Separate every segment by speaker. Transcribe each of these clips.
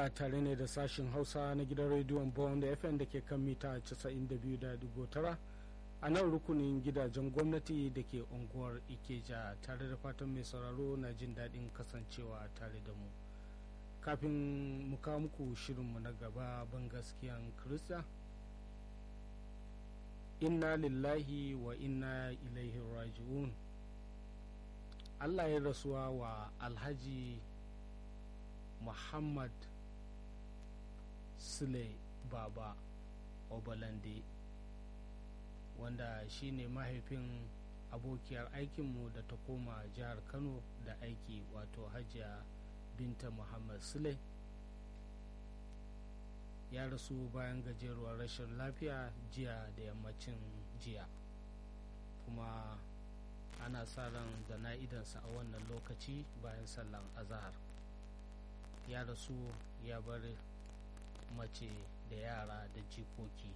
Speaker 1: ana tare ne da sashin hausa na gidan rediyon bond fm da ke kan mita 92.9 a nan rukunin gidajen gwamnati da ke unguwar ikeja tare da fatan mai sauraro na jin daɗin kasancewa tare da mu kafin mu kawo muku shirinmu na gaba ban gaskiyan kirista inna lillahi wa inna ilaihi raji'un allah ya rasuwa wa alhaji muhammad sule baba obalande wanda shine mahaifin abokiyar aikinmu da ta koma jihar kano da aiki wato hajiya binta muhammad sule ya rasu bayan gajeruwar rashin lafiya jiya da yammacin jiya kuma ana sa ran da na'idansa a wannan lokaci bayan sallan azahar ya rasu ya bar mace da yara da jikoki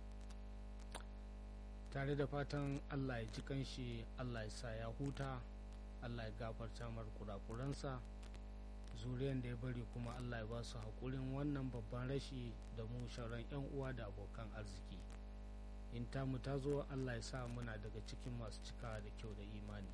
Speaker 1: tare da fatan allah ya ji kanshi allah ya sa ya huta allah ya gafarta mar kurakuransa zuriyan da ya bari kuma allah ya ba su haƙurin wannan babban rashi da mu shauran 'yan uwa da abokan arziki in tamu ta zo allah ya sa muna daga cikin masu cikawa da kyau da imani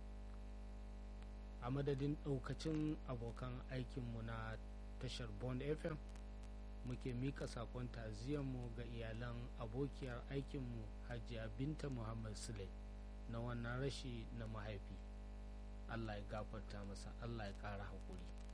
Speaker 1: a madadin ɗaukacin abokan aikinmu na tashar bond fm muke mika sakon mu ga iyalan abokiyar aikinmu hajiya binta muhammad sule na wannan rashi na mahaifi allah ya gafarta masa allah ya ƙara haƙuri